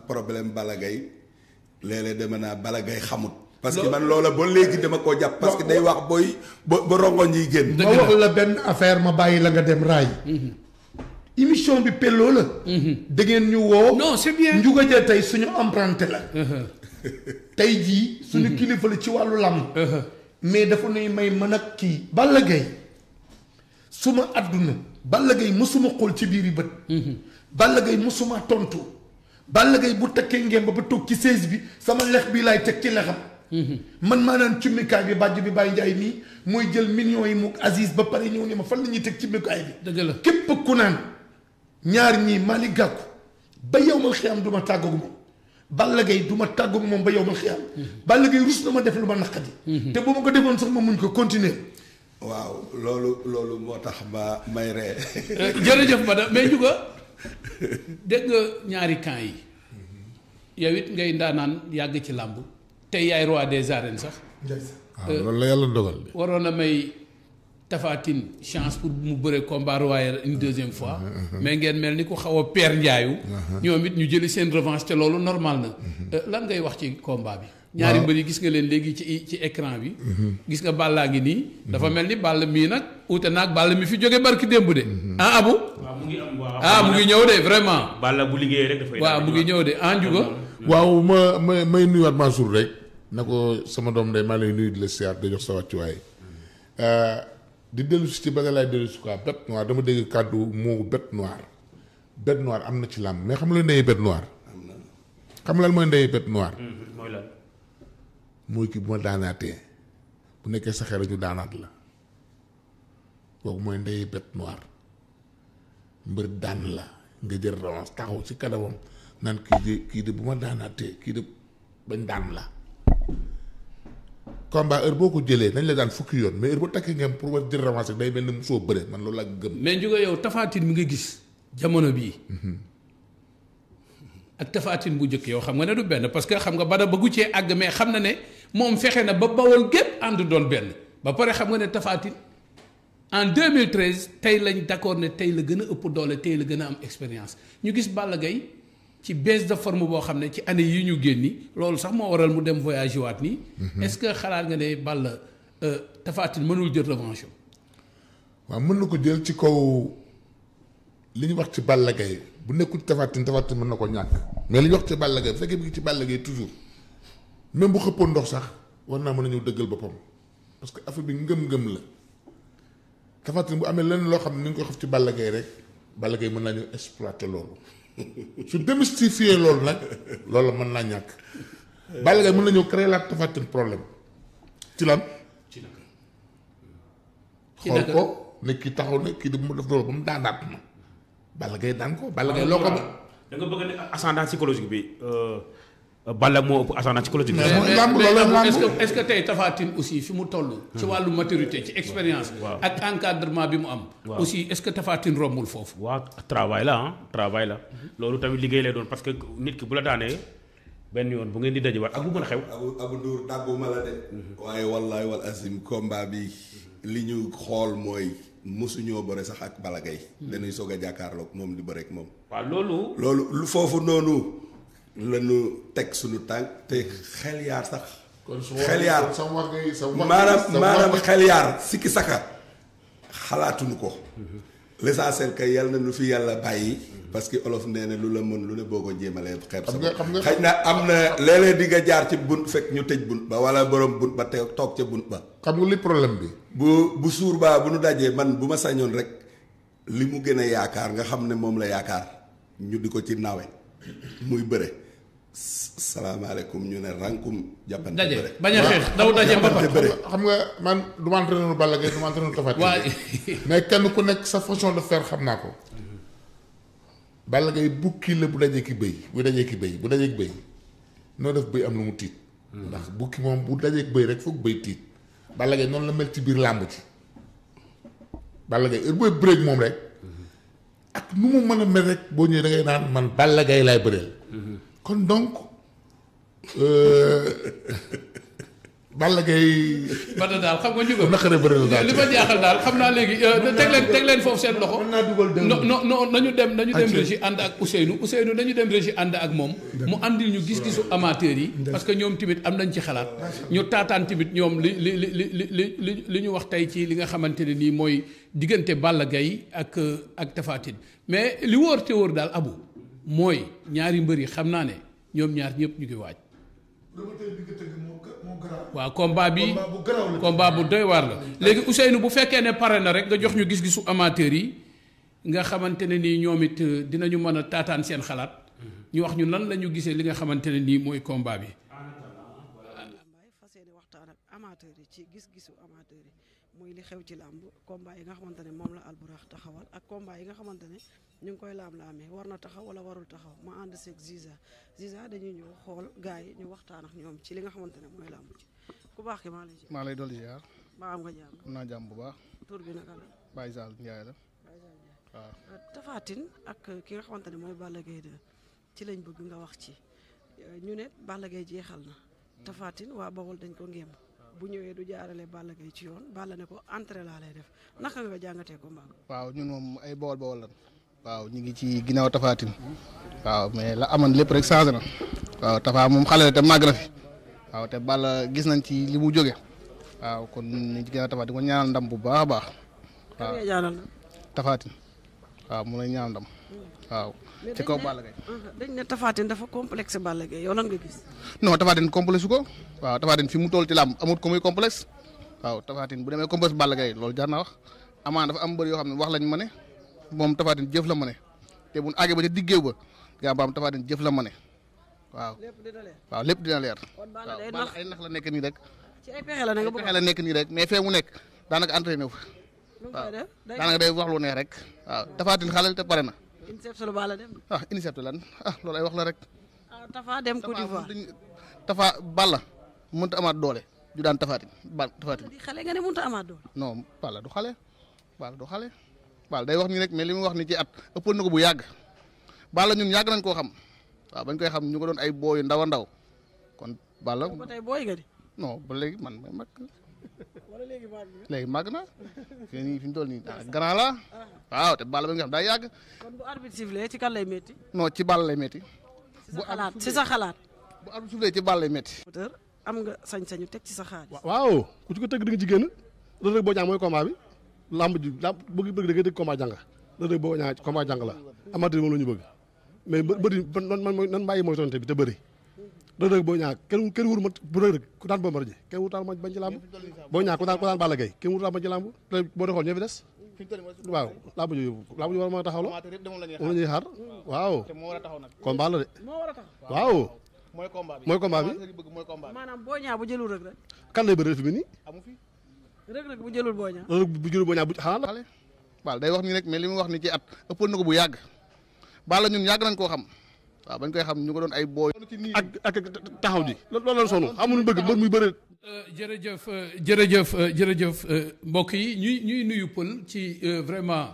problème Balla Gaye léeg-léeg dama naa Balla Gaye xamut. parce que man loola ba léegi dama koo jàpp. parce que day wax booy ba ba rongoñ yi génn. ma wax la benn affaire ma bàyyi la nga dem raay. émission bi pelloo la. da ngeen ñu woo. non c'est bien. Ndiouga Dia tey suñu emprunté la. tey jii suñu kilifa la ci wàllu làmb. mais dafa nuy may mën ak kii. Balla Gaye suma àdduna. Balla Gaye mësuma xool ci biir yi bët. Balla Gaye mësuma tontu. Balla Gaye bu tekkee ngeen ba ba toog ci seize bi sama lex bii laay teg ci lexam. man maa naan cummikaay bi bàjj bi Baye Ndiaye nii mooy jël millions yi mu Aziz ba pare ñëw ne ma fan la ñuy teg cummikaay bi. dëgg la képp ku naan ñaar ñii Malick Gakou ba yow ma xiyam du ma tàggoog moom Balla Gaye du ma tàggoog moom ba yow ma xiyam. Balla Gaye rus na ma def lu ma naqadi. te bu ma ko defoon sax ma muñ ko continuer. waaw loolu loolu moo tax ma may ree jërëjëf madame mais Ndiouga dégg nga ñaari camp yi yow it ngay ndaanaan yàgg ci làmb tey yaay roi des arènes sax waaw loolu la yàlla dogal de. waroon na may Tafatine chance pour mu bëre combat royal une deuxième fois mais ngeen mel ni ku xaw a peer njaayu ñoom it ñu jëli seen revanche te loolu normal na lan ngay wax ci combat bi ñaari mbër yi gis nga leen léegi ci ci écran bi gis nga Balla ngi nii dafa mel ni Balla mii nag uute naag Balla mi fi jóge barki démb de ah abu waaw mu ngi am waaw. ah mu ngi ñëw de vraiment Balla bu liggéeyee rek dafay. waaw mu ngi ñëw de ah Ndiouga waaw ma ma may nuyuwaat Mansour rek na ko sama doom day maa lay nuyu di la siyaar di jox sa wàccuwaay di dellu si ci ba nga laay dellu si quoi bête noire dama dégg kàddu moo bête noire bête noire am na ci làmb mais xam nga lu ndey bête noire xam nga lan mooy ndey bête noire mooy lan. mooy kii bu ma daanaatee bu nekkee sa xel ñu daanaat la kooku mooy ndey bête noire mbër daan la nga jël revanche taxaw ci kanamam naan kii de kii de bu ma daanaatee kii de bañ daan la combat heure boo ko jëlee nañ la daan fukki yoon mais heure boo takkee ngeen pour war jël revanche rek day mel ni musoo bëre man loolu laa gëm mais Ndiouga yow Tafatine mi nga gis jamono bii ak Tafatine bu njëkk yow xam nga ne du benn parce que xam nga bada bëggu cee àgg mais xam na ne moom fexe na ba bawol gépp ànd doon benn ba pare xam nga ne Tafatine en 2013 tey lañ d'accord ne tey la gën a ëpp doole tey la gën a am expérience ñu gis Balla Gaye ci baisse de forme boo xam ne ci année yi ñu génni loolu sax moo waral mu dem voyage waat nii. est-ce que xalaat nga ne Balla Tafatine mënul jël revanche waaw mën na ko jël ci kaw li ñu wax ci Balla Gaye bu nekkul Tafatine Tafatine mën na ko ñàkk mais li ñu wax ci Balla Gaye bu fekkee bi ngi ci Balla Gaye toujours même bu xëppoon ndox sax war naa mën a ñëw dëggal boppam parce que affaire bi ngëm-ngëm la Tafatine bu amee lenn loo xam ne ni nga ko xaf ci Balla Gaye rek Balla Gaye mën naa ñëw exploiter loolu su démystifier loolu nag loolu mën naa ñàkk Balla Gaye mën na ñëw créer la Tafatine problème ci lan ci naka. ci xool naka ko ne kii taxaw ne kii di mu def loolu ba mu daanaat ma Balla Gaye daan ko Balla Gaye loo ko da nga bëgg ne ascendant psychologique bi. Balla moo ëpp ascendant psychologique bi. Mais mooy mais làmb mais loolu Abou, làmb. est-ce que est-ce que tey Tafatine aussi fi mu toll. ci wàllu maturité ci expérience. waaw. ak encadrement bi mu am. waaw. aussi est-ce que Tafatine rombul foofu. waaw travail la ah travail la. loolu tamit liggéey lay doon parce que nit ki bu la daanee benn yoon bu ngeen di dajewaat ak bu mën a xew. abu abu Ndour dàgguma la de waaye wallaay wal azim combat bi li ñu xool mooy mosuñoo bëre sax ak Balla Gaye dañuy soog a jàkkaarloog moom di bëre ak moom waaw loolu. loolu lu foofu noonu la ñu teg suñu tànk te xel yaar sax kon su xel yaar sa wax ngay sa wax maanaam sa maanaam wax xel yaar sikki saka xalaatuñu ko l'essentiel que yàlla na nu fi yàlla bàyyi parce que olof nee na lu la mën lu ne boo ko jéemalee xeeb sa Xam nga- bopp. xam nga- xëy na am na léeg-léeg di nga jaar ci bunt fekk ñu tëj bunt ba wala borom bunt ba te toog ca bunt ba xam nga li problème bi bu bu suur baa bu nu dajee man bu ma sañoon rek li mu gën a yaakaar nga xam ne moom la yaakaar ñu di ko ci nawe muy bëre salaamaaleykum ñu ne rankum jàppante daje bëre bañ a xeex daw daje mbapat. jàppante bëre xam nga man du ma entraîneur Balla Gaye du ma entraîneur Tapha Tine waa mais kenn ku nekk sa façon de faire xam naa ko Balla Gaye bukki la bu dajee ki bëy bu dajee ki bëy bu dajee ki bëy noo def bëy am lu mu tiit ndax bukki moom bu dajee ki bëy rek foog bëy tiit Balla Gaye noonu la mel ci biir làmb ci Balla Gaye heure booy bëreeg moom rek ak nu mu mën a mel rek boo ñëwee da ngay naan man Balla Gaye laay bëreel kon donc euh, Balla Gaye Bada daal xam nga ñu ko. naqaree bëri la daal li ma jaaxal daal xam naa léegi euh, teg leen teg leen foofu seen loxo. mën naa dugal deux non non non nañu dem nañu dem Acca. régie ànd ak Ousseynou Ousseynou nañu dem régie ànd ak moom. mu andil ñu gis-gisu amateur yi. parce que ñoom tamit am nañ ci xalaat. ñu taataan tamit ñoom li li li li li li li ñu wax tey ci li nga xamante ne nii mooy diggante Balla Gaye ak euh, ak Tapha Tine mais li wóor te wóor daal abu mooy ñaari mbër yi xam naa ne ñoom ñaar ñëpp ñu ngi waaj. promoteur bi nga tëgg moo ga- moo garaaw waaw combat bi combat bu garaaw la combat bu doy waar la léegi Ousseynou bu fekkee ne pare na rek nga jox ñu gis-gisu amateur yi nga xamante ne nii ñoom it euh, dinañu mën a taataan seen xalaat ñu wax ñu lan la ñu gisee li nga xamante ne nii mooy combat bi. Lambaye fas yéene waxtaan ak amateur yi ci gis-gisu amateur yi muy li xew ci làmb combat yi nga xamante ne moom la alburax taxawal ak combat yi nga xamante ne ñu ngi koy laam-laamee war na taxaw wala warul taxaw ma ànd seeg Ziza Ziza dañuy ñëw xool gars yi ñu waxtaan ak ñoom ci li nga xamante ne mooy làmb ci ku baax ki maa lay maa lay dolli ziar ba am nga jàmm am naa jàmm bu baax tur bi naka la Baye Sall Ndiaye la waaw Tapha Tine ak ki nga xamante ne mooy Balla Gaye 2 ci lañ bëgg nga wax ci ñu ne Balla Gaye jeexal na Tapha Tine waa Bawol dañ ko ngéem bu ñëwee du jaarale Balla Gaye ci yoon Balla ne ko entrée laa lay def naka nga jàngatee ko mbaam waaw ñun moom ay bawol bawol lan waaw ñu ngi ci ginnaaw Tapha Tine waaw mais la amoon lépp rek changé na waaw Tapha moom xale la te màgg na fi waaw te Balla gis nañ ci li mu jóge waaw kon ñu ngi ci ginnaaw Tapha Tine ko ñaanal ndam bu baax a baax kan waaw ngay jaanal na Tapha Tine waaw mu lay ñaanal ndam waaw mais ci dañ kaw ne- Balla Gaye Uh-huh. dañ ne Tapha Tine dafa complexe Balla Gaye yow lan nga gis non Tapha Tine complexe ko waaw Tapha Tine fi mu toll ci làmb amut ko muy complexe waaw Tapha Tine bu demee complexe Balla Gaye loolu jar naa wax amaan dafa am mbër yoo xam ne wax lañ ma ne moom Tapha Tine jëf la ma ne te bu àggee ba ca diggéew ba gaa baam Tapha Tine jëf la ma ne waaw lépp dina leer waaw lépp dina leer kon Balla waaw day Balla nax ay nax la nekk nii rek ci ay pexe la ne nga bëgg fexe la nekk nii rek mais fee mu nekk daanaka entraîné wu fa lu mu koy def day daanaka day wax lu neex rek waaw Tapha Tine xale la te pare na INSEP solo Balla dem ah initiative lan ah loolu ay wax la rek ah Tapha dem Côte d'Ivoire Tapha Balla mënta amaat doole ju daan Tapha Tine ba Tapha Tine di xale nga ne mënut a amaat doole non Balla du xale Balla du xale Balla day wax nii rek mais li mu wax ni ci at ëppoon na ko bu yàgg Balla ñun yàgg nañ koo xam waaw bañ koy xam ñu ko doon ay booyu ndaw a ndaw kon Balla ba tey booy nga di non ba léegi man may mag wala léegi màgg nga léegi màgg na fii nii fi ñu toll nii ah grand la waaw te Balla ba nga xam daa yàgg kon bu arbitre sifflé ci kan lay métti non ci Balla lay métti ci sa xalaat ci sa xalaat bu arbitre soufflé ci Balla lay métti moteur am nga sañ-sañu teg ci sa xaalis waaw ku ci ko tëgg di nga ci génn Reug Reug Boy Niang mooy combat bi lamb ji lamb bëgg bëgg da ngay dégg combat jàng Reug Reug Boy Niang combat jàng la amateur moom la ñu bëgg mais bë bëri nan man nan bàyyi mooy tonte bi te bëri Reug Reug Boy Niang kenn kenn wuru ma bu Reug Reug ku daan Bombardier kenn wuru taal ma bañ ci lamb Boy Niang ku daan ku daan Balla Gaye kenn wuru taal bañ ci lamb te boo dee xool ñoo fi des waaw lamb ji lamb ji war a mën a taxaw la amateur yëpp demoon la ñuy moom la ñuy xaar waaw te moo war a taxaw nag combat la de moo war a tax waaw mooy combat bi mooy combat bi amateur yi bëgg mooy combat bi maanaam boo ñaa bu jëlul rek rek kan lay bëri fi mu nii amu fi rek rek bu jëlul boo ñaa Reug Reug bu jëlu Boy Niang bu xanaa xale Balla day wax nii rek mais li mu wax ni ci at ëppoon na ko bu yàgg Balla ñun yàgg nañ koo xam waaw bañ koy xam ñu ko doon ay booy ak ak taxaw ji loolu la sonu xamuñu bëgg mbër muy bëri Euh, jërëjëf euh, jërëjëf euh, jërëjëf euh, mbokk yi ñuy ñuy nuyu pël ci euh, vraiment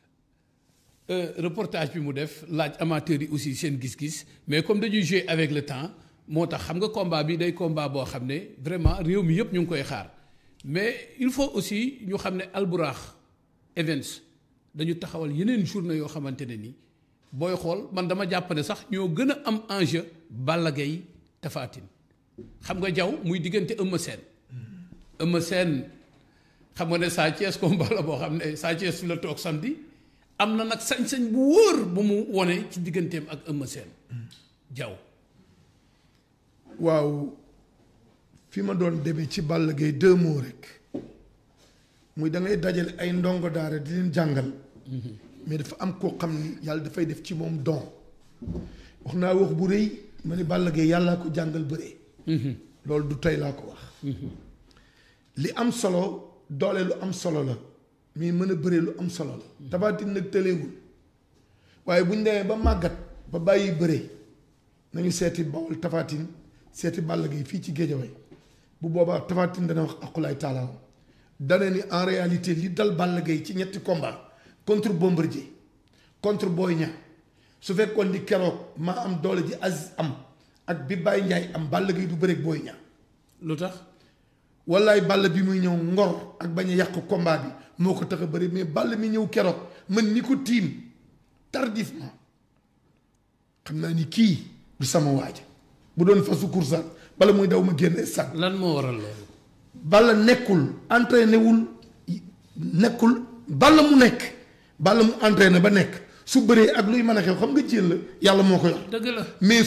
euh, reportage bi mu def laaj amateurs yi aussi seen gis-gis mais comme dañuy jouer avec le temps moo tax xam nga combat bi day combat boo xam ne vraiment réew mi yëpp ñu ngi koy xaar mais il faut aussi ñu xam ne Alburax Events dañu taxawal yeneen journée yoo xamante ne ni booy xool man dama jàpp ne sax ñoo gën a am enjeu Balla Gaye Tapha Tine xam nga jaw muy diggante Eumeu Sène Eumeu Sène xam nga ne Sa Thiès combat la boo xam ne Sa Thiès fi la toog samedi am na nag sañ-sañ bu wóor bu mu wone ci digganteem ak Eumeu Sène jaw waaw fi ma doon demee ci Balla Gaye deux mots rek muy da ngay dajale ay ndongo daara di leen jàngal mais dafa am koo xam ni yàlla dafay def ci moom don wax naa wax bu rëy ma ni Balla Gaye yàllaa ko jàngal bëree loolu du tey laa ko wax li am solo doole lu am solo la mais mën a bëree lu am solo la Tapha Tine nag tëleewul waaye bu ñu demee ba màggat ba bàyyi bëree nañu seeti Bawol Tapha Tine seeti Balla Gaye fii ci Géejawaay bu boobaa Tapha Tine dana wax aqulaay taalaam dana ni en réalité li dal Balla Gaye ci ñetti combat contre Bombardier contre Boy Niang su fekkoon ni keroog maa am doole ji Aziz am ak bi Baye Ndiaye am Balla Gaye du bëreeg Boy Niang lu tax wallaay Balla bi muy ñëw ngor ak bañ a yàq combat bi moo ko tax a bëri mais Balla mi ñëw keroog man mi ko tiim tardivement xam naa ni kii du sama waaja bu doon fasu kursaan bala muy daw ma génne sànq. lan moo waral loolu. Balla nekkul entraîné wul nekkul Balla mu nekk Balla mu entraîné ba nekk su bëree ak luy mën a xew xam nga jël la yàlla moo ko yor dëgg la mais